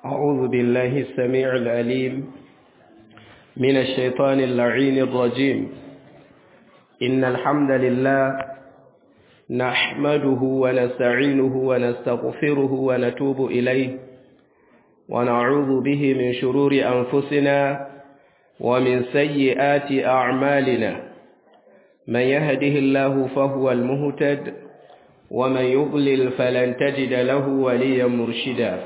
أعوذ بالله السميع العليم من الشيطان اللعين الرجيم إن الحمد لله نحمده ونستعينه ونستغفره ونتوب إليه ونعوذ به من شرور أنفسنا ومن سيئات أعمالنا من يهده الله فهو المهتد ومن يضلل فلن تجد له وليا مرشدا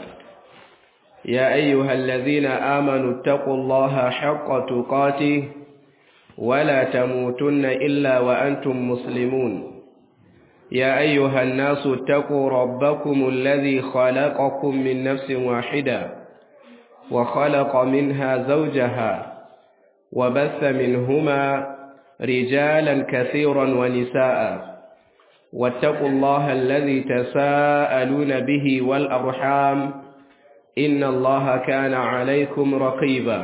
يا أيها الذين آمنوا اتقوا الله حق تقاته ولا تموتن إلا وأنتم مسلمون يا أيها الناس اتقوا ربكم الذي خلقكم من نفس واحدة وخلق منها زوجها وبث منهما رجالا كثيرا ونساء واتقوا الله الذي تساءلون به والأرحام إن الله كان عليكم رقيبا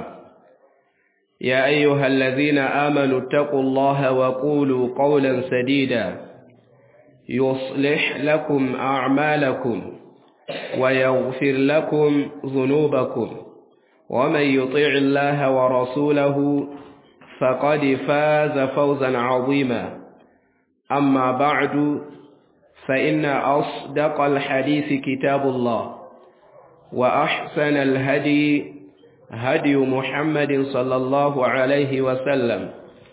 يا أيها الذين آمنوا اتقوا الله وقولوا قولا سديدا يصلح لكم أعمالكم ويغفر لكم ذنوبكم ومن يطيع الله ورسوله فقد فاز فوزا عظيما أما بعد فإن أصدق الحديث كتاب الله وأحسن الهدي هدي محمد صلى الله عليه وسلم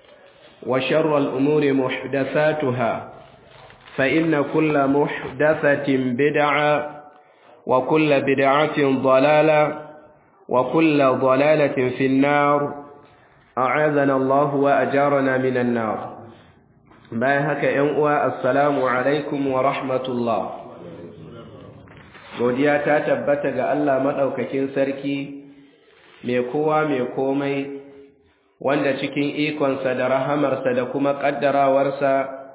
وشر الأمور محدثاتها فإن كل محدثة بدعة وكل بدعة ضلالة وكل ضلالة في النار أعاذنا الله وأجارنا من النار بايهك ينقوى السلام عليكم ورحمة الله godiya ta tabbata ga Allah maɗaukakin sarki mai kowa mai komai wanda cikin ikonsa da rahamarsa da kuma ƙaddarawarsa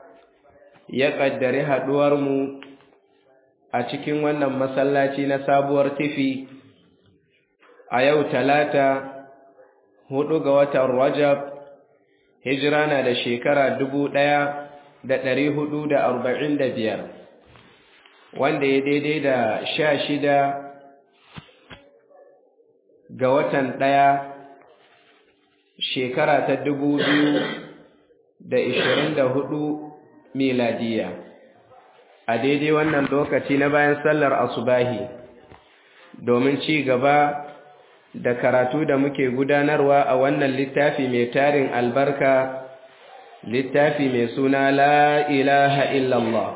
ya ƙaddari haɗuwarmu a cikin wannan masallaci na sabuwar tifi a yau talata hudu ga watan rajab hijira na da shekara dubu ɗaya da ɗari hudu da arba'in da biyar wanda ya daidai da sha shida ga watan ɗaya shekara ta dubu biyu da ishirin da hudu miladiya a daidai wannan lokaci na bayan sallar asubahi domin ci gaba da karatu da muke gudanarwa a wannan littafi mai tarin albarka littafi mai suna la ilaha illallah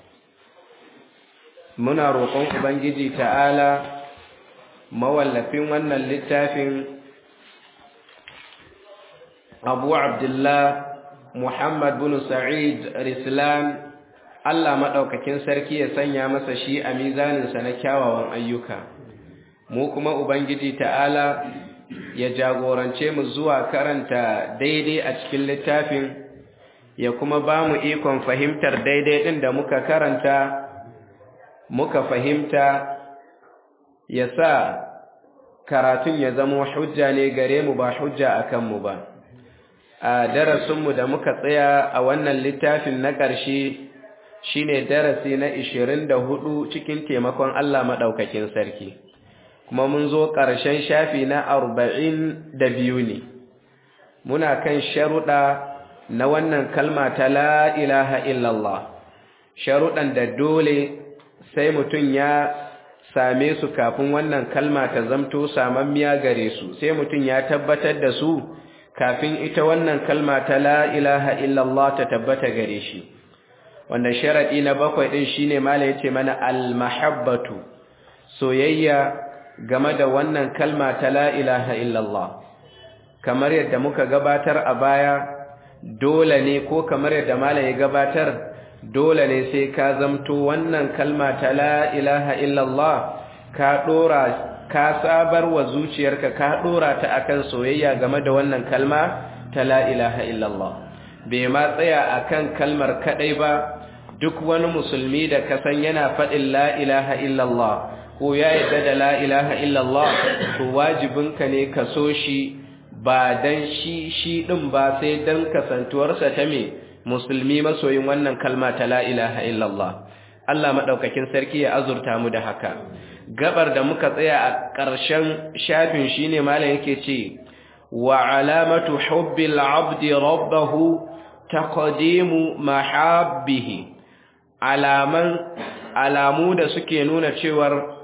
muna roƙon ubangiji ta'ala mawallafin wannan littafin abu abdullah muhammad bin sa'id rislan allah maɗaukakin sarki ya sanya masa shi a mizaninsa na kyawawan ayyuka mu kuma ubangiji ta'ala ya jagorance mu zuwa karanta daidai a cikin littafin ya kuma ba mu ikon fahimtar daidai ɗin da muka karanta muka fahimta ya sa karatun ya zama hujja ne gare mu ba hujja a kanmu ba a darasinmu da muka tsaya a wannan littafin na ƙarshe shine darasi na ishirin da hudu cikin taimakon Allah maɗaukakin sarki kuma mun zo ƙarshen shafi na arba'in da biyu ne muna kan sharuɗa na wannan kalma ta la ilaha illallah sharuɗan da dole sai mutum ya same su kafin wannan kalma ta zamto samammiya gare su sai mutum ya tabbatar da su kafin ita wannan kalma ta la ilaha illallah ta tabbata gare shi wanda sharadi na bakwai din shine mala yace mana almahabbatu soyayya game da wannan kalma ta la ilaha illallah kamar yadda muka gabatar a baya dole ne ko kamar yadda mala ya gabatar dole ne sai ka zamto wannan kalma ta la ilaha illallah ka dora ka sabar wa zuciyarka ka dora ta akan soyayya game da wannan kalma ta la ilaha illallah bai ma tsaya akan kalmar kadai ba duk wani musulmi da ka san yana faɗin la ilaha illallah ko ya yarda da la ilaha illallah to wajibinka ne ka so shi ba dan shi shi din ba sai dan kasantuwarsa ta me musulmi masoyin wannan kalma ta la ilaha illallah Allah madaukakin sarki ya azurta mu da haka gabar da muka tsaya a ƙarshen shafin shine malam yake ce wa alamatu hubbil abdi rabbahu taqdimu mahabbihi alaman alamu da suke nuna cewar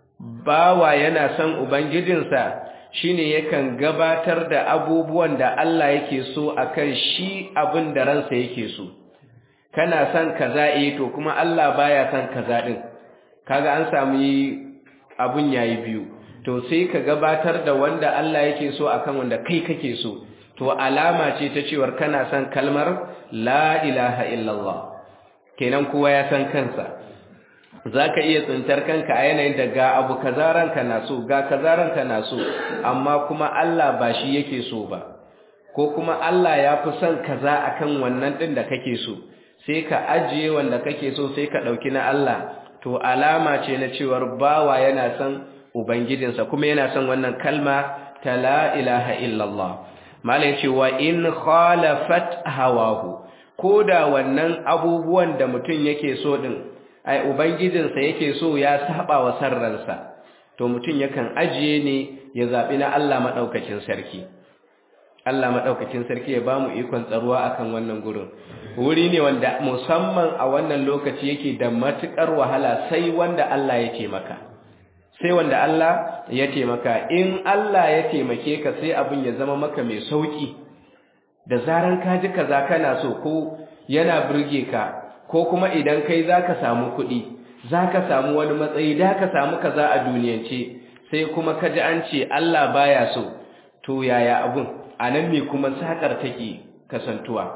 bawa yana son ubangijinsa shine yakan gabatar da abubuwan da Allah yake so akan shi abin da ransa yake so kana son kaza eh to kuma Allah baya son kaza din kaga an samu abun yayi biyu to sai ka gabatar da wanda Allah yake so akan wanda kai kake so to alama ce ta cewar kana son kalmar la ilaha illallah kenan kowa ya san kansa zaka iya tsintar kanka a yanayin da ga abu kaza ranka na so ga kaza ranka na so amma kuma Allah ba shi yake so ba ko kuma Allah ya fi son kaza akan wannan din da kake so sai ka ajiye wanda kake so sai ka dauki na Allah to alama ce na cewar bawa yana son ubangijinsa kuma yana son wannan kalma ta la ilaha illallah malai ce wa in khalafat hawahu koda wannan abubuwan da mutum yake so din ai ubangijinsa yake so ya saba wa sarransa to mutum yakan ajiye ne ya zabi na Allah madaukakin sarki Allah madaukakin sarki ya bamu ikon tsaruwa akan wannan gurin wuri ne wanda musamman a wannan lokaci yake da matukar wahala sai wanda Allah ya taimaka sai wanda Allah ya taimaka in Allah ya taimake ka sai abin ya zama maka mai sauki da zaran ka ji kaza kana so ko yana burge ka ko kuma idan kai zaka samu kuɗi zaka samu wani matsayi da ka samu kaza a duniyance sai kuma ka ji an ce Allah baya so to yaya abun anan ne kuma sakar take kasantuwa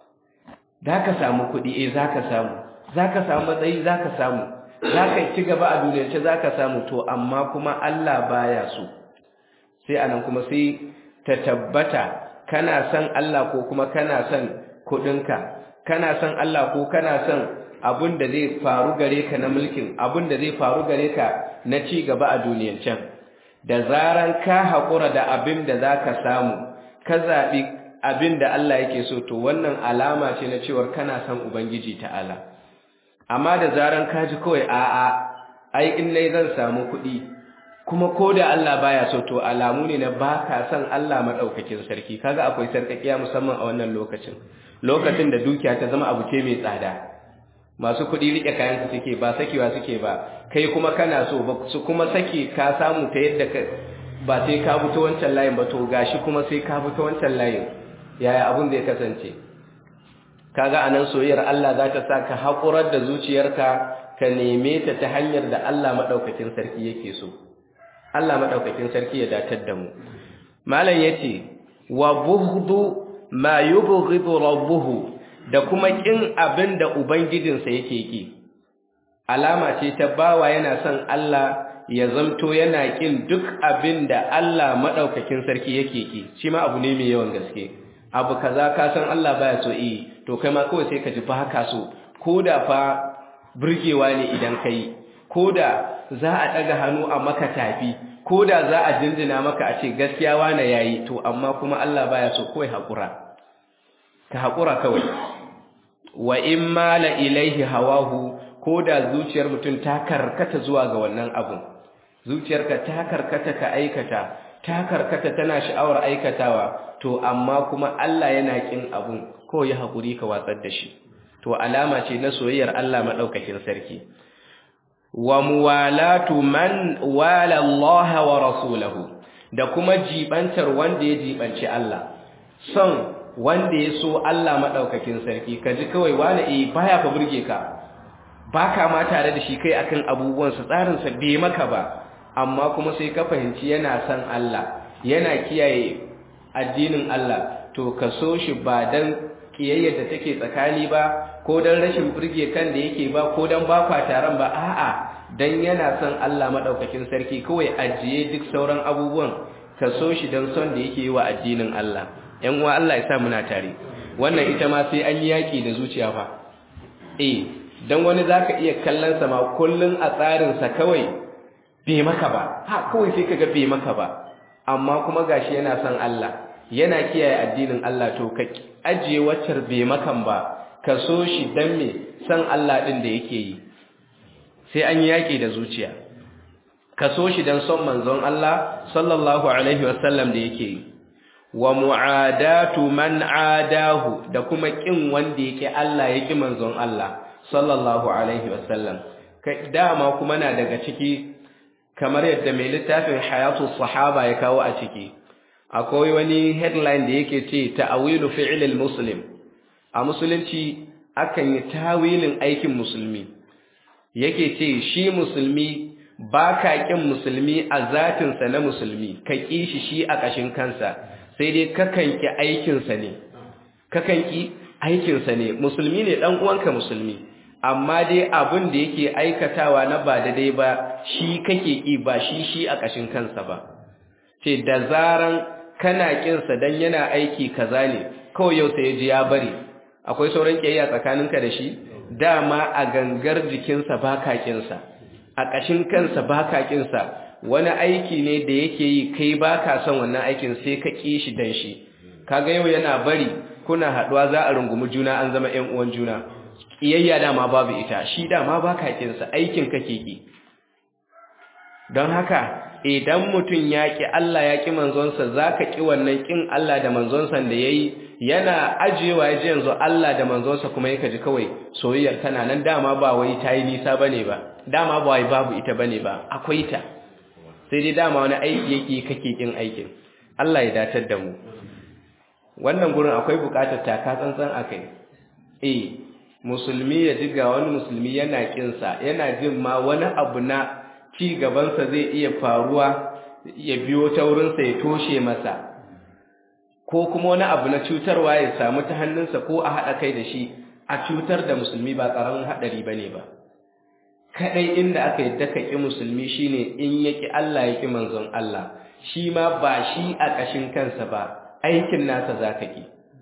da ka samu kuɗi eh za ka samu za ka samu matsayi za ka samu za ka ci gaba a duniyarci za ka samu to amma kuma Allah baya so sai anan kuma sai ta tabbata kana son Allah ko kuma kana son kuɗinka kana son Allah ko kana son abin da zai faru gare ka na mulkin abin da zai faru gare ka na ci gaba a duniyancin da zaran ka haƙura da abin da za ka samu ka zaɓi abin da Allah yake so to wannan alama ce na cewar kana son Ubangiji ta'ala amma da zaran ka ji kawai a'a ai in nai zan samu kuɗi kuma ko da Allah baya so to alamu ne na baka son Allah madaukakin sarki kaga akwai sarkakiya musamman a wannan lokacin lokacin da dukiya ta zama abu ce mai tsada masu kuɗi rike kayan su suke ba sakewa suke ba kai kuma kana so ba su kuma sake ka samu ta yadda ka ba sai ka fito wancan layin ba to gashi kuma sai ka fito wancan layin yaya abun da ya kasance kaga anan soyayyar Allah za ta sa ka haƙurar da zuciyarka ka neme ta ta hanyar da Allah madaukakin sarki yake so Allah madaukakin sarki ya datar da mu malam yace wa bughdu ma yubghidu rabbuhu da kuma kin abin da ubangijinsa yake ki alama ce ta bawa yana son Allah ya zamto yana kin duk abin da Allah madaukakin sarki yake ki shi ma abu ne mai yawan gaske abu kaza ka san Allah baya so eh to kai ma kawai sai ka ji ba ka so koda fa burgewa ne idan kai koda za a daga hannu a maka tafi koda za a jinjina maka a ce gaskiya wane yayi to amma kuma Allah baya so kawai hakura ka hakura kawai wa in mala ilaihi hawahu koda zuciyar mutum ta karkata zuwa ga wannan abun zuciyarka ta karkata ka aikata ta karkata tana sha'awar aikatawa to amma kuma Allah yana kin abun ko ya hakuri ka watsar da shi to alama ce na soyayyar Allah madaukakin sarki wa muwalatu man wala Allah wa rasulahu da kuma jibantar wanda ya jibanci Allah son wanda ya so Allah madaukakin sarki kaji kawai wani eh baya fa burge ka baka ma tare da shi kai akan abubuwan sa tsarin sa bai maka ba amma kuma sai ka fahimci yana son Allah yana kiyaye addinin Allah to ka so shi ba dan kiyayyar da take tsakani ba ko dan rashin burge kan da yake ba ko dan ba kwa taron ba a'a dan yana son Allah madaukakin sarki kawai ajiye duk sauran abubuwan ka so shi dan son da yake yi wa addinin Allah ƴan uwa Allah ya sa muna tare wannan ita ma sai an yi yaki da zuciya fa eh dan wani zaka iya kallon sa ma kullun a tsarin sa kawai bai maka ba ha kawai sai kaga bai maka ba amma kuma gashi yana son Allah yana kiyaye addinin Allah to ka ajiye waccar bai makan ba ka so shi dan me san Allah din da yake yi sai an yi yaki da zuciya ka so shi dan son manzon Allah sallallahu alaihi wasallam da yake yi wa mu'adatu man adahu da kuma kin wanda yake Allah yake manzon Allah sallallahu alaihi wasallam kai dama kuma na daga ciki kamar yadda mai littafin hayatu sahaba ya kawo a ciki akwai wani headline da yake ce ta'awilu fi'lil muslim a musulunci akan yi tawilin aikin musulmi yake ce shi musulmi ba ka ƙin musulmi a zatinsa na musulmi ka ƙi shi shi a ƙashin kansa sai dai kakan ƙi aikinsa ne kakan ƙi aikinsa ne musulmi ne ɗan uwanka musulmi amma dai abin da yake aikatawa na ba daidai ba shi kake ƙi ba shi shi a ƙashin kansa ba ce da zaran kana ƙinsa don yana aiki kaza ne kawai yau sai ya ji ya bari akwai sauran ƙiyayya tsakaninka da shi dama a gangar jikinsa ba ka ƙinsa a ƙashin kansa ba ka ƙinsa wani aiki ne da yake yi kai ba ka son wannan aikin sai ka ƙi shi dan shi kaga yau yana bari kuna haɗuwa za a rungumi juna an zama ƴan uwan juna ƙiyayya dama babu ita shi dama ba ka ƙinsa aikin kake ƙi don haka idan mutum ya ƙi Allah ya ƙi manzonsa za ka ƙi wannan ƙin Allah da manzonsa da ya yi yana ajiyewa ya ji yanzu Allah da manzonsa kuma yaka ji kawai soyayyar tana nan dama ba wai ta yi nisa ba ne ba dama ba wai babu ita ba ne ba akwai ta sai dai dama wani aiki yake kake ƙin aikin Allah ya datar da mu wannan gurin akwai buƙatar taka tsantsan a kai eh musulmi ya ji ga wani musulmi yana ƙinsa yana jin ma wani abu na ci gabansa zai iya faruwa ya biyo ta wurinsa ya toshe masa ko kuma wani abu na cutarwa ya samu ta hannunsa ko a haɗa kai da shi a cutar da musulmi ba ƙaramin haɗari ba ne ba kaɗai inda aka yi daka ƙi musulmi shine in ya ƙi Allah ya ƙi manzon Allah shi ma ba shi a ƙashin kansa ba aikin nasa za ka ƙi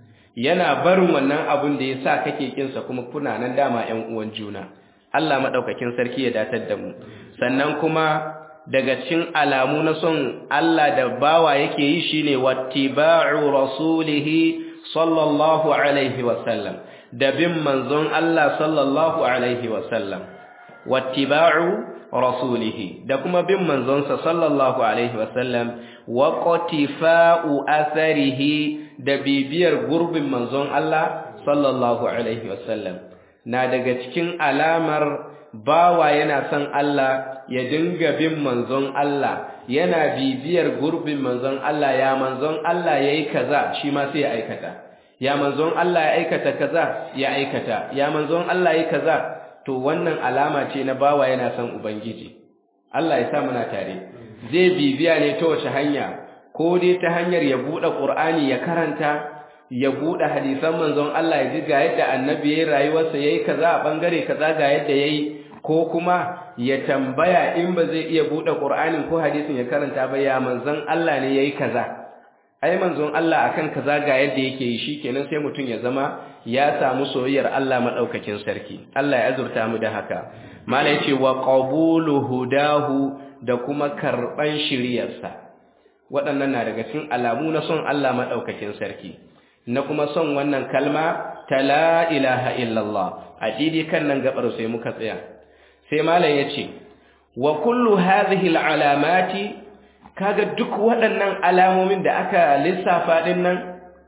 yana barin wannan abun da ya sa kake ƙinsa kuma kuna nan dama ‘yan uwan juna Allah maɗaukakin sarki ya datar da mu sannan kuma daga cikin alamu na son Allah da bawa yake yi shine wattiba'u rasulihi sallallahu alaihi wasallam da bin manzon Allah sallallahu alaihi wasallam wattiba'u rasulihi da kuma bin manzonsa sallallahu alaihi wasallam wa qatifa'u atharihi da bibiyar gurbin manzon Allah sallallahu alaihi wasallam na daga cikin alamar bawa yana son Allah ya dinga bin manzon Allah yana bibiyar gurbin manzon Allah ya manzon Allah yayi kaza shi ma sai ya aikata ya manzon Allah ya aikata kaza ya aikata ya manzon Allah yayi kaza to wannan alama ce na bawa yana son ubangiji Allah ya sa muna tare zai bibiya ne ta wace hanya ko dai ta hanyar ya bude Qur'ani ya karanta ya bude hadisan manzon Allah ya ji ga yadda annabi yayi rayuwarsa yayi kaza a bangare kaza ga yadda yayi ko kuma ya tambaya in ba zai iya bude Qur'anin ko hadisin ya karanta ba ya manzon Allah ne yayi kaza ai manzon Allah akan kaza ga yadda yake yi shikenan sai mutun ya zama ya samu soyayyar Allah madaukakin sarki Allah ya azurta mu da haka malai ce wa qabulu hudahu da kuma karban shiriyarsa waɗannan na daga cikin alamu na son Allah madaukakin sarki na kuma son wannan kalma ta la ilaha illallah a didi kan nan gabar sai muka tsaya sai malam yace wa kullu hadhihi alalamati kaga duk waɗannan alamomin da aka lissafa din nan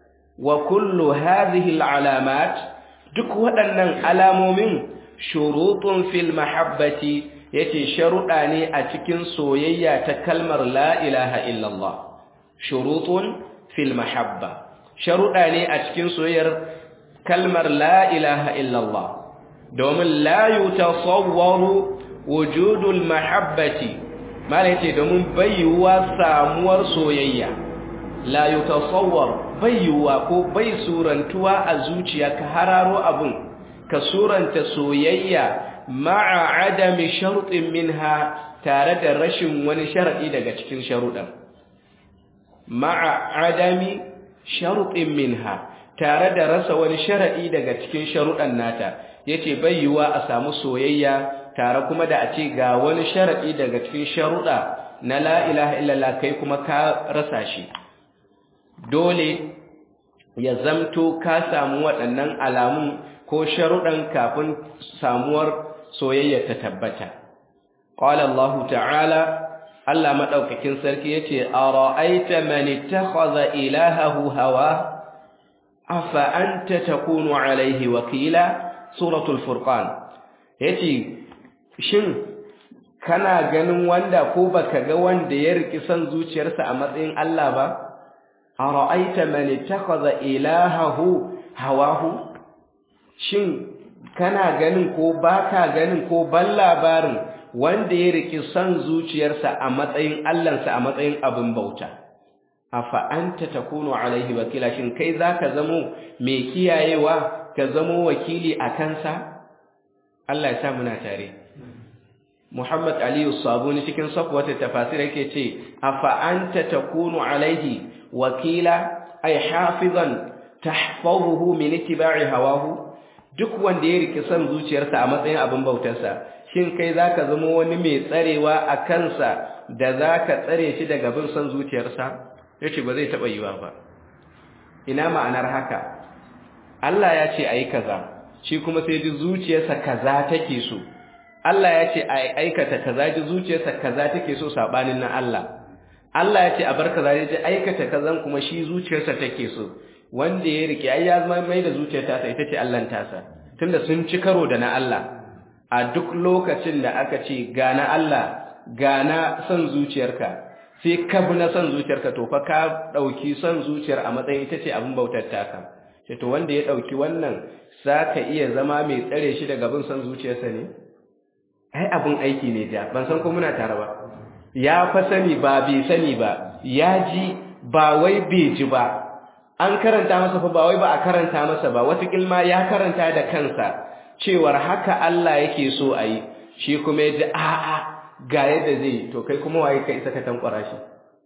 wa kullu hadhihi alamat duk waɗannan alamomin shurutun fil mahabbati yace sharuɗa ne a cikin soyayya ta kalmar la ilaha illallah shurutun fil mahabba sharuɗa ne a cikin soyayyar kalmar la ilaha illallah domin la yutasawwaru wujudul mahabbati mala yace domin bayyuwa samuwar soyayya la yutasawwar bayyuwa ko bai surantuwa a zuciya ka hararo abun ka suranta soyayya ma'a adami shartin minha tare da rashin wani sharadi daga cikin sharuɗan ma'a adami shartin minha tare da rasa wani sharadi daga cikin sharuɗan nata yace bayyuwa a samu soyayya tare kuma da a ce ga wani sharaɗi daga cikin sharuɗa na la ilaha illallah kai kuma ka rasa shi dole ya zamto ka samu waɗannan alamun ko sharuɗan kafin samuwar soyayya ta tabbata qala Allah ta'ala Allah madaukakin sarki yace ara'aita man ittakhadha ilahahu hawa afa anta takunu alaihi wakila suratul furqan yace shin kana ganin wanda ko baka ga wanda ya riki san zuciyarsa a matsayin Allah ba ara'aita man ittakhadha ilahahu hawahu shin kana ganin ko baka ganin ko ban labarin wanda ya riki san zuciyarsa a matsayin Allahnsa a matsayin abin bauta afa anta takunu alaihi wakila shin kai zaka zamo mai kiyayewa ka zamo wakili a kansa Allah ya sa muna tare Muhammad Aliyu Sabuni cikin safwata tafasir yake ce afa anta takunu alaihi wakila ay hafizan tahfazuhu min ittiba'i hawahu duk wanda ya riki san zuciyarsa a matsayin abin bautarsa shin kai zaka zama wani mai tsarewa a kansa da zaka tsare shi daga bin san zuciyarsa yace ba zai taba yiwa ba ina ma'anar haka Allah ya ce ayi kaza shi kuma sai ji zuciyarsa kaza take so Allah ya ce a aikata kaza ji zuciyarsa kaza take so sabanin na Allah Allah ya ce a bar kaza ji aikata kazan kuma shi zuciyarsa take so wanda ya rike ai ya zama mai da zuciyarta ta ita ce Allah tasa tunda sun ci karo da na Allah a duk lokacin da aka ce ga na Allah ga na son zuciyarka sai ka bi na son zuciyarka to fa ka dauki son zuciyar a matsayin ita ce abin bautar taka sai to wanda ya dauki wannan zaka iya zama mai tsare shi daga bin son zuciyarsa ne ai abin aiki ne ja ban san ko muna tare ba ya fa sani ba bai sani ba ya ji ba wai bai ji ba an karanta masa fa ba wai ba a karanta masa ba wata kilma ya karanta da kansa cewar haka Allah yake so a yi shi kuma ya ji a'a ga yadda zai to kai kuma waye ka isa ka tankwara shi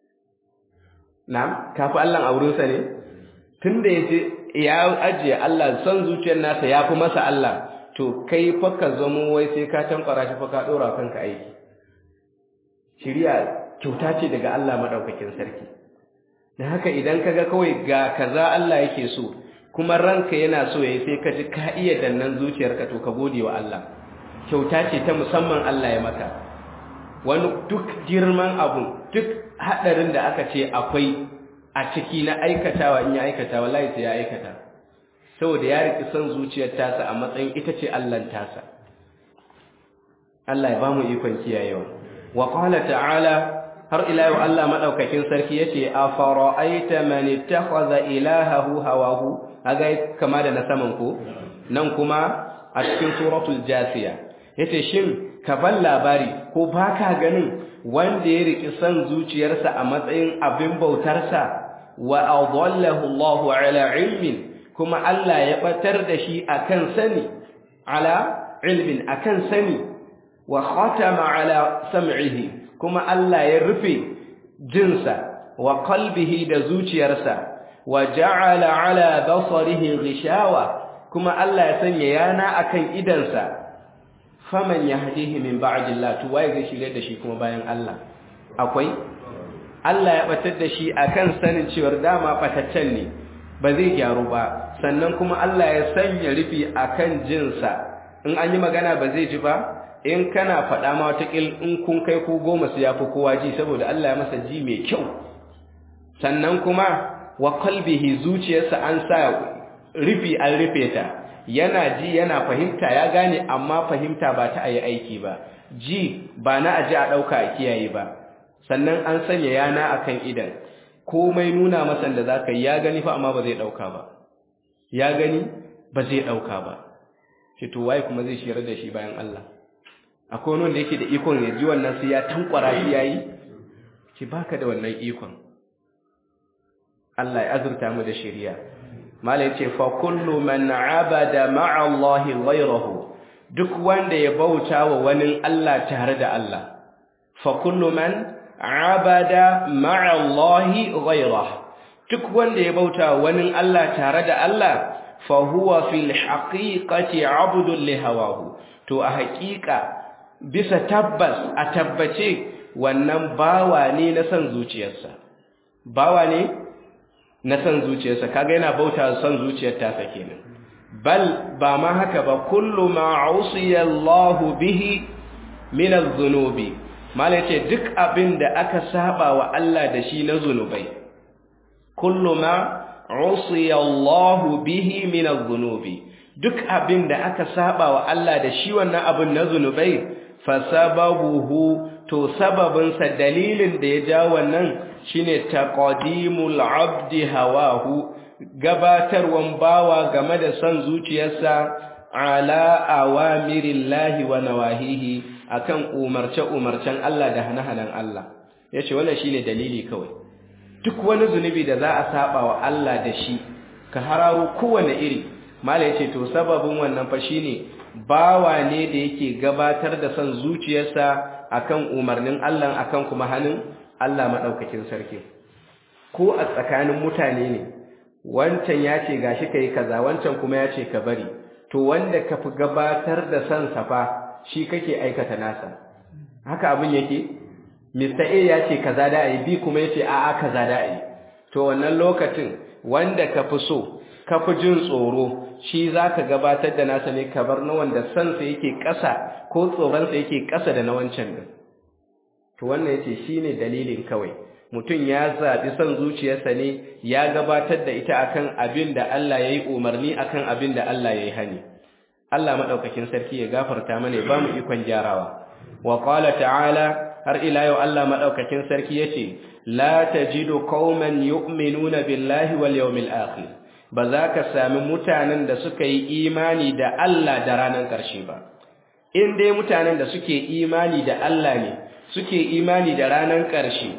na'am kafi Allah a wurinsa ne tunda yace ya ajiye Allah son zuciyar nasa ya fi masa Allah to kai fa ka zamo wai sai ka tankwara shi fa ka dora kanka aiki shiriya kyauta ce daga Allah madaukakin sarki dan haka idan kaga kawai ga kaza Allah yake so kuma ranka yana so yayi sai ka ji ka iya dannan zuciyarka to ka gode wa Allah kyauta ce ta musamman Allah ya maka wani duk girman abu duk hadarin da aka ce akwai a ciki na aikatawa in ya aikata wallahi sai ya aikata saboda ya riki son zuciyar tasa a matsayin ita ce Allah tasa Allah ya ba mu ikon kiyayewa wa qala ta'ala har ila yau Allah madaukakin sarki yace afara'aita man ittakhadha ilahahu hawahu aga kama da na saman ko nan kuma a cikin suratul jasiya yace shin ka ban labari ko baka ganin wanda ya riki san zuciyarsa a matsayin abin bautarsa wa adallahu Allahu ala ilmin kuma Allah ya batar da shi akan sani ala ilmin akan sani wa khatama ala sam'ihi kuma Allah ya rufe jinsa wa qalbihi da zuciyarsa wa ja'ala ala basarihi ghishawa kuma Allah ya sanya yana akan idansa faman yahdihi min ba'dillah to waye zai shirye da shi kuma bayan Allah akwai Allah ya batar da shi akan sanin cewar dama bataccen ne ba zai gyaru ba sannan kuma Allah ya sanya rufi akan jinsa in an yi magana ba zai ji ba in kana faɗa ma watakil in kun kai ku goma su yafi kowa ji saboda Allah ya masa ji mai kyau sannan kuma wa qalbihi zuciyarsa an sa rufi an rufe ta yana ji yana fahimta ya gane amma fahimta ba ta ayi aiki ba ji ba na aji a ɗauka a kiyaye ba sannan an sanya yana akan idan komai nuna masa da zaka yi ya gani fa amma ba zai ɗauka ba ya gani ba zai ɗauka ba ce to waye kuma zai shirar da shi bayan Allah akwai wani wanda yake da ikon ya ji wannan sai ya tankwara shi yayi ki baka da wannan ikon Allah ya azurta mu da shari'a mala yace fa kullu man abada ma'a Allah ghayrahu duk wanda ya bauta wa wani Allah tare da Allah fa kullu man abada ma'a Allah ghayrahu duk wanda ya bauta wa wani Allah tare da Allah fa huwa fil haqiqati abdun li hawahu to a haƙiƙa bisa tabbas a tabbace wannan bawa ne na san zuciyarsa bawa ne na san zuciyarsa kaga yana bauta san zuciyar tasa kenan bal ba ma haka ba kullu ma usiya Allah bihi min adh-dhunubi malai ce duk abin da aka saba wa Allah da shi na zunubai kullu ma usiya Allah bihi min adh-dhunubi duk abin da aka saba wa Allah da shi wannan abin na zunubai fa sababuhu to sababin sa dalilin da ya ja wannan shine taqdimul abdi hawahu gabatarwan bawa game da son zuciyarsa ala awamirillahi wa nawahihi akan umarce-umarcen Allah da hana-hanan Allah yace wannan shine dalili kawai duk wani zunubi da za a saba wa Allah da shi ka hararo kowane iri mala yace to sababin wannan fa shine bawa ne da yake gabatar da son zuciyarsa akan umarnin Allah akan kuma hanin Allah madaukakin sarki ko a tsakanin mutane ne wancan ya ce gashi kai kaza wancan kuma ya ce ka bari to wanda ka fi gabatar da son safa shi kake aikata nasa haka abin yake Mr. A ya ce kaza da ayi B kuma yace a'a kaza da ayi to wannan lokacin wanda ka fi so ka fi jin tsoro shi zaka gabatar da nasa ne ka bar na wanda son sa yake ƙasa ko tsoron sa yake ƙasa da na wancan din to wannan yace shine dalilin kawai mutum ya zaɓi son zuciyarsa ne ya gabatar da ita akan abin da Allah ya yi umarni akan abin da Allah ya yi hani Allah maɗaukakin sarki ya gafarta mana ba mu ikon gyarawa wa qala ta'ala har ila yau Allah maɗaukakin sarki yace la tajidu qauman yu'minuna billahi wal yawmil akhir ba za ka sami mutanen da suka yi imani da Allah da ranar ƙarshe ba in dai mutanen da suke imani da Allah ne suke imani da ranar ƙarshe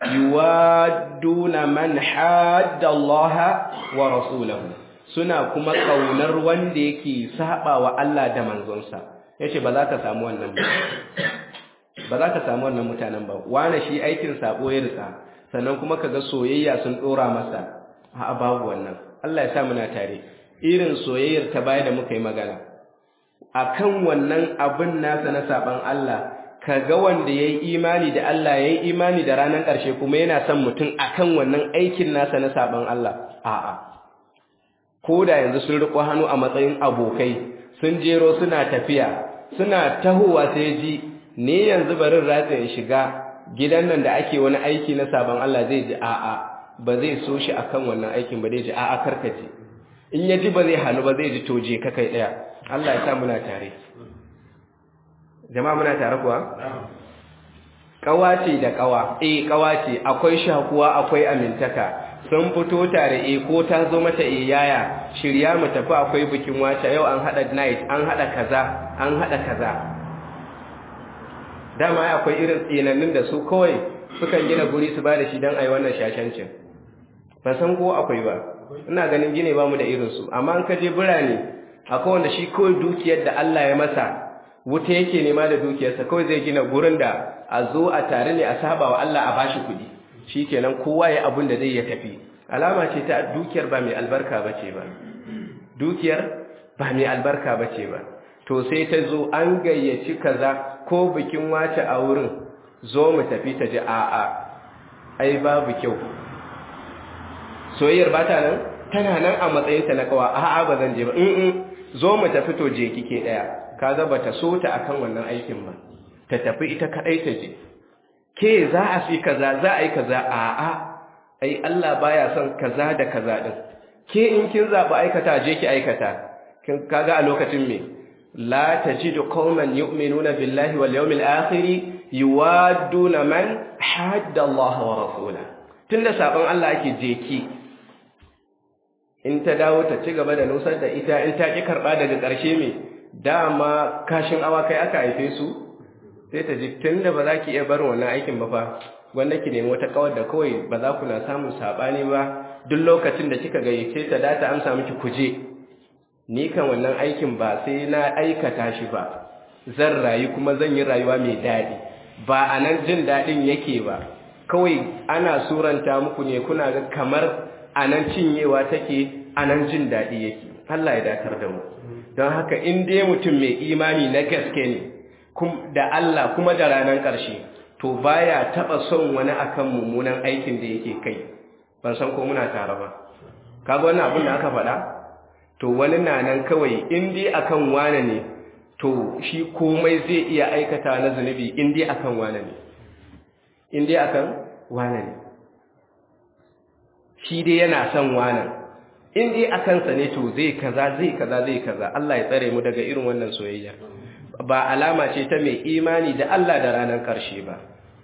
yuwaduna man hadda Allah wa rasulahu suna kuma kaunar wanda yake saba wa Allah da manzonsa yace ba za ka samu wannan ba ba za ka samu wannan mutanen ba wani shi aikin sabo ya rika sannan kuma kaga soyayya sun dora masa a babu wannan Allah ya sa muna tare irin soyayyar ta baya da muka yi magana akan wannan abin nasa na saban Allah kaga wanda yayi imani da Allah yayi imani da ranar ƙarshe kuma yana son mutum akan wannan aikin nasa na saban Allah a'a ko da yanzu sun riko hannu a matsayin abokai sun jero suna tafiya suna tahowa sai ji ne yanzu barin ratsa ya shiga gidan nan da ake wani aiki na saban Allah zai ji a'a ba zai so shi akan wannan aikin ba zai ji a'a karkace in ya ji ba zai hannu ba zai ji to je ka kai daya Allah ya sa muna tare jama'a muna tare kuwa kawace da kawa eh kawace akwai shakuwa akwai amintaka sun fito tare eh ko ta zo mata eh yaya shirya mu tafi akwai bikin wata yau an hada night an hada kaza an hada kaza dama akwai irin tsinannin da su kawai sukan gina guri su bada shi dan ai wannan shashancin ba san ko akwai ba ina ganin gine ba mu da irin su amma an kaje birane akwai wanda shi kawai dukiyar da Allah ya masa wuta yake nema da dukiyarsa kawai zai gina gurin da a zo a tare ne a saba wa Allah a bashi kuɗi shi kenan kowa ya abin da zai ya tafi alama ce ta dukiyar ba mai albarka ba ce ba dukiyar ba mai albarka ba ce ba to sai ta zo an gayyaci kaza ko bikin wace a wurin zo mu tafi ta ji a'a ai babu kyau soyayyar ba ta nan tana nan a matsayinta na kawa a'a ba zan je ba in zo mu tafi to je kike daya kaga bata so ta akan wannan aikin ba ta tafi ita kadai ta je ke za a fi kaza za a yi kaza a'a ai Allah baya son kaza da kaza din ke in kin zaba aikata je ki aikata kin kaga a lokacin me la tajidu qauman yu'minuna billahi wal yawmil akhir yuwadduna man hadda Allah wa rasulahu tunda sabon Allah ake je ki in ta dawo ta ci gaba da nusar da ita in ta ki karba daga ƙarshe me dama kashin awakai aka haife su sai ta ji tun da ba za ki iya barin wannan aikin ba fa wanda ki nemi wata kawar da kawai ba za ku na samun saɓani ba duk lokacin da kika gayyace ta da ta amsa miki kuje ni kan wannan aikin ba sai na aikata shi ba zan rayu kuma zan yi rayuwa mai daɗi ba a nan jin daɗin yake ba kawai ana suranta muku ne kuna ga kamar a nan cinyewa take a nan jin daɗi yake Allah ya dakar da mu don haka in dai mutum mai imani na gaske ne da Allah kuma da ranar ƙarshe to baya taɓa son wani akan mummunan aikin da yake kai ban san ko muna tare ba kaga wannan abin da aka faɗa to wani na nan kawai in dai akan wane ne to shi komai zai iya aikata na zunubi in dai akan wane ne in dai akan wane ne shi dai yana son wanan in dai akan sa ne to zai kaza zai kaza zai kaza Allah ya tsare mu daga irin wannan soyayya ba alama ce ta mai imani da Allah da ranar ƙarshe ba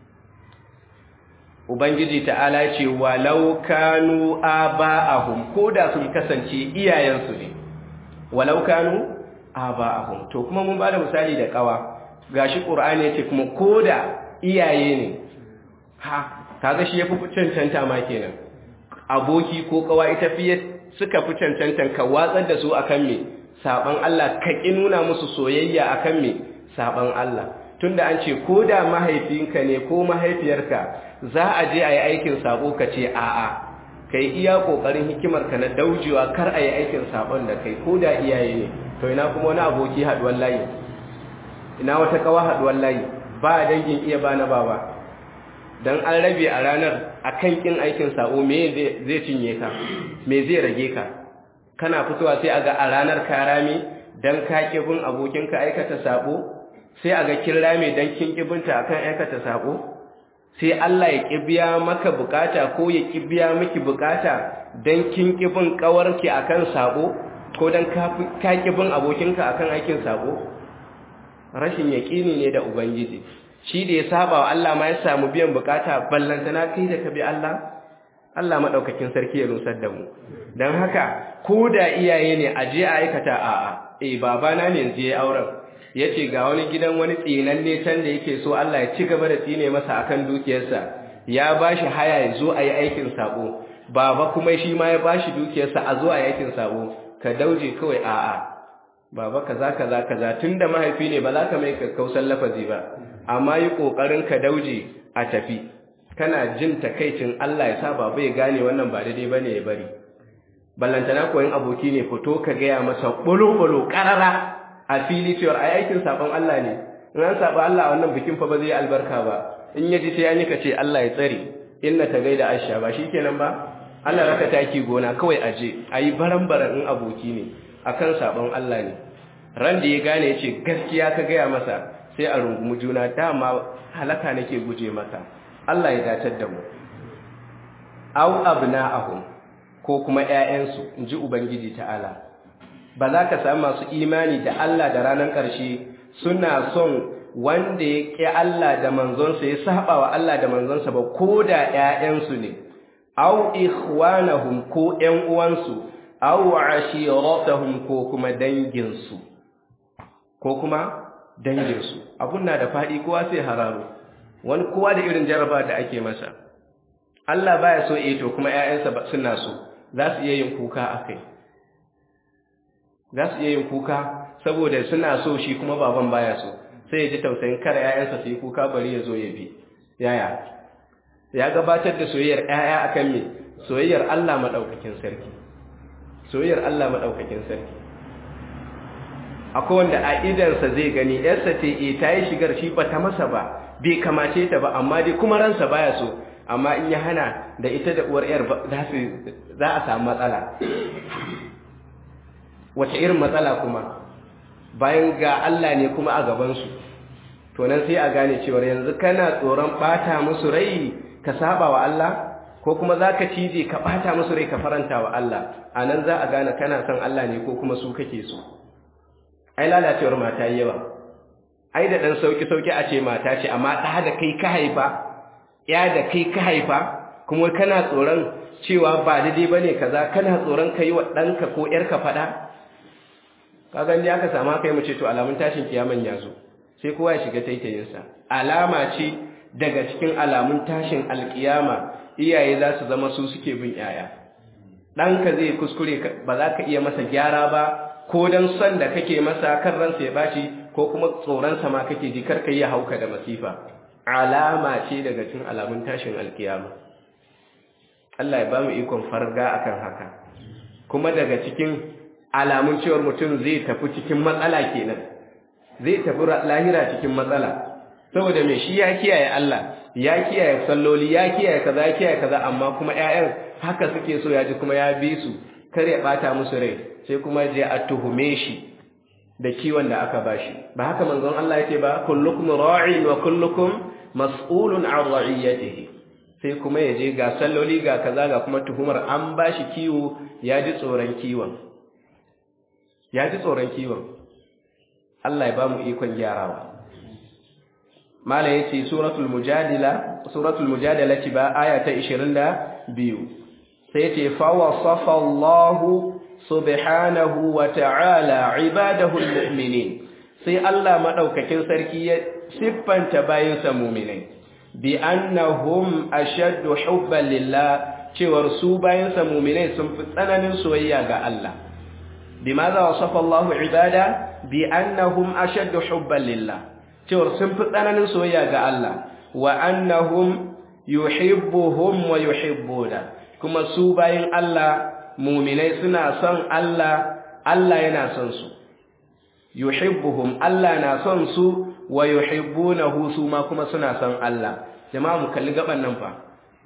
Ubangiji ta'ala ce walau kanu aba'ahum ko da sun kasance iyayensu ne walau kanu aba'ahum to kuma mun bada misali da kawa gashi Qur'ani yace kuma koda iyaye ne ha kaga shi yafi cancanta ma kenan aboki ko kawa ita fiye suka fi cancantan ka watsar da su akan me saban Allah ka ki nuna musu soyayya akan me saban Allah tunda an ce koda mahaifinka ne ko mahaifiyarka za a je a yi aikin sabo ka ce a'a kai iya kokarin hikimarka na daujewa kar a yi aikin sabon da kai ko da iyaye ne to ina kuma wani aboki haduwar layi ina wata kawa haduwar layi ba dangin iya ba na baba dan an rabe a ranar akan kin aikin sabo me zai cinye ka me zai rage ka kana fitowa sai aga a ranar ka rame dan ka kibin abokinka aikata sabo sai aga kin rame dan kin kibinta akan aikata sabo sai Allah ya kibiya maka bukata ko ya kibiya miki bukata dan kin kibin kawarki akan sabo ko dan ka kibin abokinka akan aikin sabo rashin yaqini ne da ubangiji shi da ya saba wa Allah ma ya samu biyan bukata ballantana kai da ka bi Allah Allah madaukakin sarki ya nusar da mu dan haka ko da iyaye ne a je a aikata a'a eh babana ne yanzu ya auren yace ga wani gidan wani tsinanne can da yake so Allah ya ci gaba da tsine masa akan dukiyarsa ya bashi haya ya zo a yi aikin sabo baba kuma shi ma ya bashi dukiyarsa a zo a yi aikin sabo ka dauje kawai a'a baba kaza kaza kaza tunda mahaifi ne ba za ka mai kakkausan lafazi ba amma yi kokarin ka dauje a tafi kana jin takaicin Allah ya sa baba ya gane wannan ba daidai bane ya bari ballantana koyin aboki ne fito ka gaya masa bolo-bolo karara a fili cewar a aikin sabon Allah ne in an saba Allah wannan bikin fa ba zai albarka ba in ya ji sai an yi ka ce Allah ya tsare inna ta gaida Aisha ba shikenan ba Allah raka taki gona kawai aje ayi baran-baran in aboki ne akan sabon Allah ne ran da ya gane ya ce gaskiya ka gaya masa sai a rungumi juna dama halaka nake guje maka Allah ya dacar da mu au abna'ahum ko kuma ƴaƴansu inji ubangiji ta'ala ba za ka samu masu imani da Allah da ranar ƙarshe suna son wanda ya ƙi Allah da manzonsa ya saba wa Allah da manzonsa ba ko da ƴaƴansu ne au ikhwanahum ko ƴan uwansu au ashiratahum ko kuma danginsu ko kuma danginsu abun na da faɗi kowa sai hararo wani kowa da irin jaraba da ake masa Allah baya so eh to kuma ƴaƴansa suna so za su iya yin kuka akai za su iya yin kuka saboda suna so shi kuma baban baya so sai ya ji tausayin kare ƴaƴansa su yi kuka bari ya zo ya bi yaya ya gabatar da soyayyar ƴaƴa akan me soyayyar Allah madaukakin sarki soyayyar Allah madaukakin sarki akwai wanda a idansa zai gani yarsa ce e ta yi shigar shi ba ta masa ba bai kamace ta ba amma dai kuma ransa baya so amma in ya hana da ita da uwar yar za a samu matsala wace irin matsala kuma bayan ga Allah ne kuma a gabansu to nan sai a gane cewa yanzu kana tsoron bata musu rai ka saba wa Allah ko kuma za ka cije ka bata musu rai ka faranta wa Allah a nan za a gane kana son Allah ne ko kuma su kake so ai lalacewar mata yi yawa ai da ɗan sauki-sauki a ce mata ce amma ɗa da kai ka haifa ya da kai ka haifa kuma kana tsoron cewa ba daidai ba ne kaza kana tsoron ka yi wa ɗanka ko ‘yarka faɗa ka gani aka samu haka yi mace to alamun tashin kiyaman ya zo sai kowa ya shiga taitayinsa alama ce daga cikin alamun tashin alkiyama iyaye za su zama su suke bin ‘ya'ya ɗanka zai kuskure ba za ka iya masa gyara ba ko don son da kake masa kan ransa ya bashi ko kuma tsoronsa ma kake ji karka yi hauka da masifa alama ce daga cikin alamun tashin alkiyama Allah ya ba mu ikon farga akan haka kuma daga cikin alamun cewar mutum zai tafi cikin matsala kenan zai tafi lahira cikin matsala saboda me shi ya kiyaye Allah ya kiyaye salloli ya kiyaye kaza ya kiyaye kaza amma kuma ƴaƴan haka suke so ya ji kuma ya bi su kar ya bata musu rai sai kuma je a tuhume shi da kiwon da aka bashi ba haka manzon Allah yake ba kullukum ra'in wa kullukum mas'ulun 'an ra'iyatihi sai kuma yaje ga salloli ga kaza ga kuma tuhumar an bashi kiwo ya ji tsoron kiwon ya ji tsoron kiwon Allah ya ba mu ikon gyarawa mala yace suratul mujadila suratul mujadala ce ba aya ta 22 sai yace fa wasafa Allahu subhanahu wa ta'ala ibadahu almu'minin sai Allah madaukakin sarki ya siffanta bayinsa mu'minai bi annahum ashaddu hubban lillah cewar su bayinsa mu'minai sun fi tsananin soyayya ga Allah bimaza wasafa Allahu ibada bi annahum ashaddu hubban lillah cewar sun fi tsananin soyayya ga Allah wa annahum yuhibbuhum wa yuhibbuna kuma su bayin Allah muminai suna son Allah Allah yana son su yuhibbuhum Allah na son su wa yuhibbunahu su ma kuma suna son Allah jama'a mu kalli gaban nan fa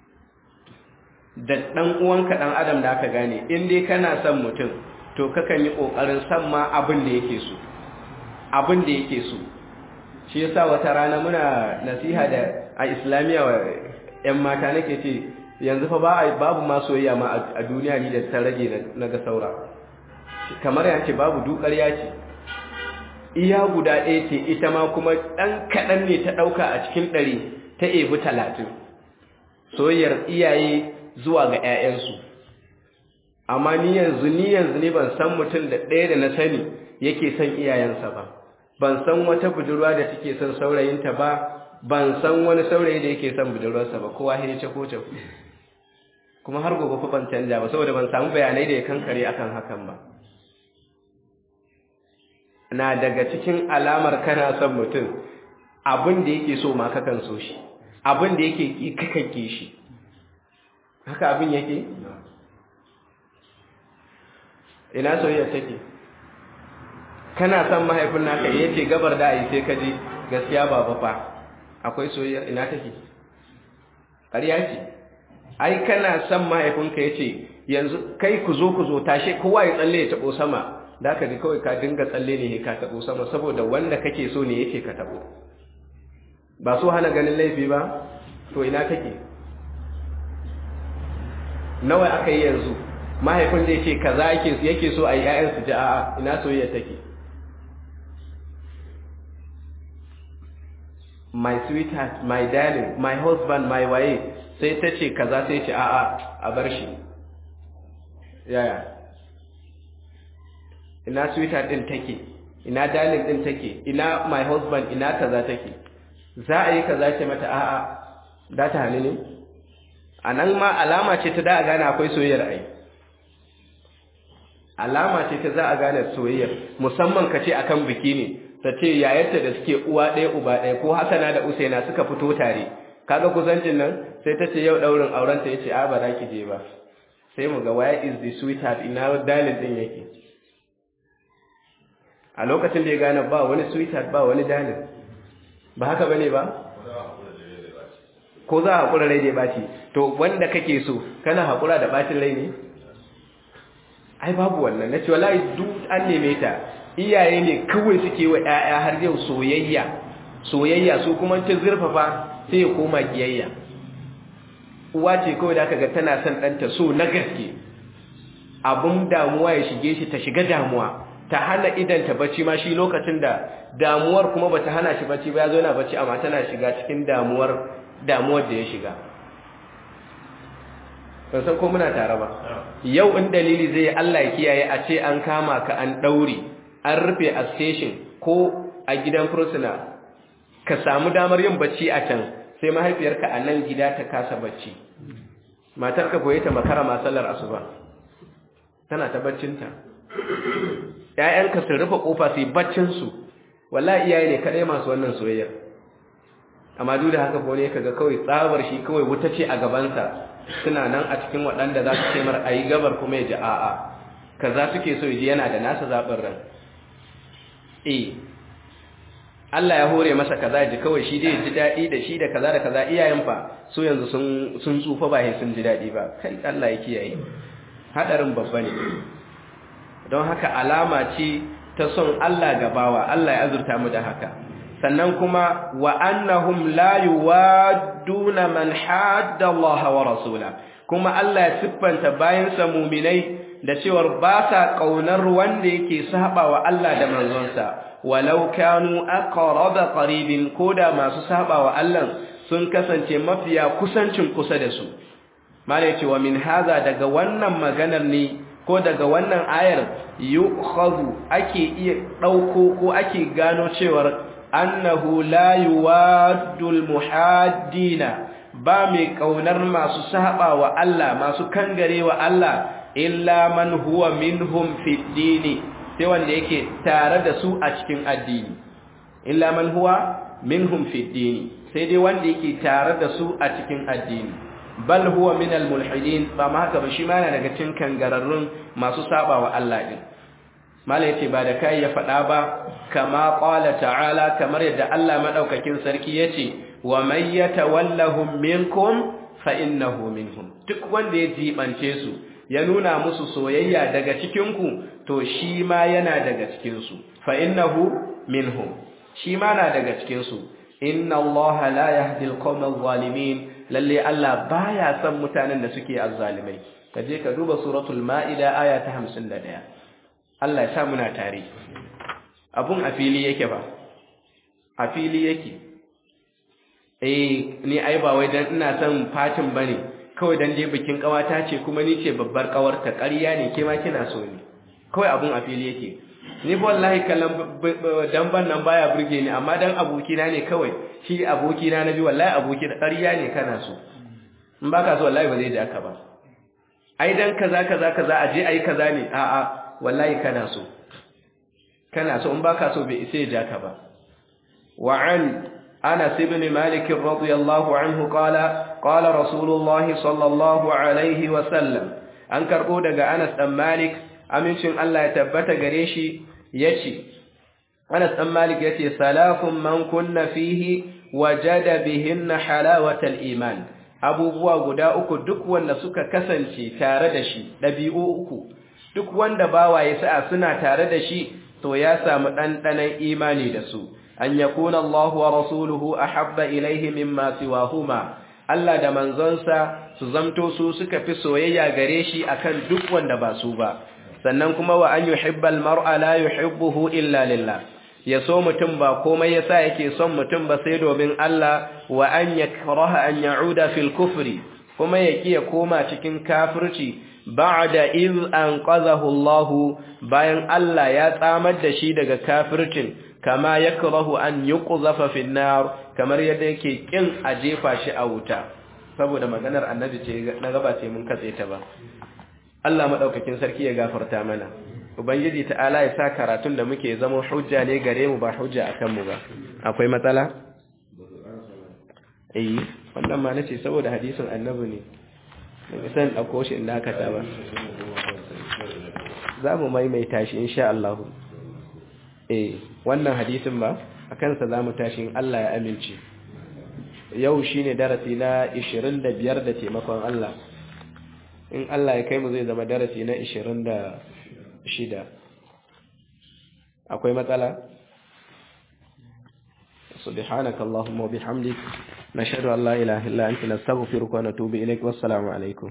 da dan uwanka dan adam da aka gane in dai kana son mutum to kakan yi kokarin san ma abin da yake so abin da yake so shi yasa wata rana muna nasiha da a islamiya wa ƴan mata nake ce yanzu fa ba babu ma soyayya ma a duniya ni da ta rage na ga saura kamar ya ce babu dukar ya ce iya guda ɗaya ce ita ma kuma ɗan kaɗan ne ta ɗauka a cikin ɗari ta ebi talatin soyayyar iyaye zuwa ga 'ya'yansu amma ni yanzu ni yanzu ne ban san mutum da ɗaya da na sani yake son iyayensa ba ban san wata budurwa da take son saurayinta ba ban san wani saurayi da yake son budurwarsa ba kowa ya ce ko kuma har gobe fa ban canja ba saboda ban samu bayanai da ya kankare akan hakan ba na daga cikin alamar kana son mutum abin da yake so ma kakan so shi abin da yake ki kakan ki shi haka abin yake ina soyayya take kana son mahaifin naka yace gabar da ai sai ka je gaskiya baba fa akwai soyayya ina take ƙarya ce ai kana son mahaifinka yace yanzu kai ku zo ku zo tashe kowa ya tsalle ya tabo sama da ka ji kawai ka dinga tsalle ne ka tabo sama saboda wanda kake so ne yake ka tabo ba so hana ganin laifi ba to ina take nawa aka yi yanzu mahaifin zai ce kaza yake yake so a yi ƴaƴan su ji a'a ina soyayya take my sweetheart my darling my husband my wife sai ta ce kaza sai ce a'a a bar shi yaya ina sweetheart din take ina darling din take ina my husband ina kaza take za a yi kaza ce mata a'a da ta hannu ne a nan ma alama ce ta da a gane akwai soyayyar ai alama ce ta za a gane soyayyar musamman ka ce akan biki ne ta ce yayarta da suke uwa ɗaya uba ɗaya ko hasana da usaina suka fito tare kaga kusancin nan sai ta ce yau ɗaurin auren ta yace a ba za ki je ba sai mu ga where is the sweetheart ina dalin din yake a lokacin da ya gane ba wani sweetheart ba wani dalin ba haka bane ba ko za a haƙura rai da ya ɓaci to wanda kake so kana haƙura da ɓacin rai ne ai babu wannan na ce wallahi duk an neme ta iyaye ne kawai suke wa ƴaƴa har yau soyayya soyayya su kuma ta zurfafa sai ya koma kiyayya uwa ce kawai da aka ga tana son ɗanta so na gaske abun damuwa ya shige shi ta shiga damuwa ta hana idanta bacci ma shi lokacin da damuwar kuma bata hana shi bacci ba ya zo yana bacci amma tana shiga cikin damuwar damuwar da ya shiga ban san ko muna tare ba yau in dalili zai Allah ya kiyaye a ce an kama ka an daure an rufe a station ko a gidan fursuna ka samu damar yin bacci a can sai mahaifiyarka a nan gida ta kasa bacci matarka koyi ta makara masallar asuba tana ta baccinta ‘ya'yanka su rufe ƙofa su yi baccinsu wallahi iyaye ne kaɗai masu wannan soyayyar amma duk da haka ko ne kaga kawai tsabar shi kawai wuta ce a gabansa suna nan a cikin waɗanda za su ce mar a yi gabar kuma ya ji a'a kaza suke so ya ji yana da nasa zaɓin ran eh Allah ya hore masa kaza ji kawai shi dai ji daɗi da shi da kaza da kaza iyayen fa su yanzu sun sun tsufa ba sun ji daɗi ba kai Allah ya kiyaye hadarin babba ne don haka alama ce ta son Allah gabawa Allah ya azurta mu da haka sannan kuma wa annahum la yuwadduna man hadda Allah wa rasula kuma Allah ya siffanta bayansa muminai da cewar ba sa kaunar wanda yake saba wa Allah da manzonsa walau kanu aqraba qaribin koda masu saba wa Allah sun kasance mafiya kusancin kusa da su mala yace wa min haza daga wannan maganar ne ko daga wannan ayar yu'khadhu ake iya dauko ko ake gano cewar annahu la yuwaddul muhaddina ba mai kaunar masu saba wa Allah masu kangare wa Allah illa man huwa minhum fi dini sai wanda yake tare da su a cikin addini illa man huwa minhum fi dini sai dai wanda yake tare da su a cikin addini bal huwa min al mulhidin ba ma haka ba shi ma yana daga cikin kangararrun masu saba wa Allah din mala yace ba da kai ya faɗa ba kama qala ta'ala kamar yadda Allah madaukakin sarki yace wa man yatawallahum minkum fa innahu minhum duk wanda ya jibance su ya nuna musu soyayya daga cikin ku to shi ma yana daga cikin su fa innahu minhum shi ma na daga cikin su inna Allah la yahdi al-qawma adh-dhalimin lalle Allah baya son mutanen da suke azzalimai kaje ka duba suratul maida aya ta 51 Allah ya sa muna tare abun a fili yake ba a fili yake eh ni ai ba wai dan ina son fatin bane kawai dan je bikin kawata ce kuma ni ce babbar kawarta ƙarya ne ke ma kina so ne kawai abun a fili yake ni ba wallahi kallon dan ban nan baya burge ni amma dan abokina ne kawai shi abokina na bi wallahi aboki da ƙarya ne kana so in baka so wallahi ba zai ji aka ba ai dan kaza kaza kaza aje ai kaza ne a a wallahi kana so kana so in baka so bai isa ya ji aka ba wa an Anas ibn Malik radiyallahu anhu qala qala Rasulullah sallallahu alaihi wa sallam an karbo daga Anas dan Malik amincin Allah ya tabbata gare shi yace Anas dan Malik yace salafun man kunna fihi wajada bihinna halawatal iman abubuwa guda uku duk wanda suka kasance tare da shi dabi'u uku duk wanda bawaye sa'a suna tare da shi to ya samu dandanan imani da su an yakuna Allahu wa rasuluhu ahabba ilayhi mimma siwahuma Allah da manzonsa su zamto su suka fi soyayya gare shi akan duk wanda ba su ba sannan kuma wa an yuhibbal mar'a la yuhibbuhu illa lillah ya so mutum ba komai yasa yake son mutum ba sai domin Allah wa an yakraha an ya'uda fil kufri kuma ya kiya koma cikin kafirci ba'da iz anqadhahu Allah bayan Allah ya tsamar da shi daga kafircin kama yakrahu an yuqzafa fil nar kamar yadda yake kin a jefa shi a wuta saboda maganar annabi ce na gaba ce mun katse ta ba Allah madaukakin sarki ya gafarta mana ubangiji ta'ala ya sa karatun da muke zama hujja ne gare mu ba hujja akan mu ba akwai matsala eh wannan ma nace saboda hadisin annabi ne daga san dauko shi inda aka ta ba za mu maimaita shi insha Allah eh wannan hadisin ba akan sa zamu tashi in Allah ya amince yau shine darasi na 25 da taimakon Allah in Allah ya kai mu zai zama darasi na 26 akwai matsala سبحانك اللهم وبحمدك نشهد أن لا إله إلا أنت نستغفرك ونتوب إليك والسلام عليكم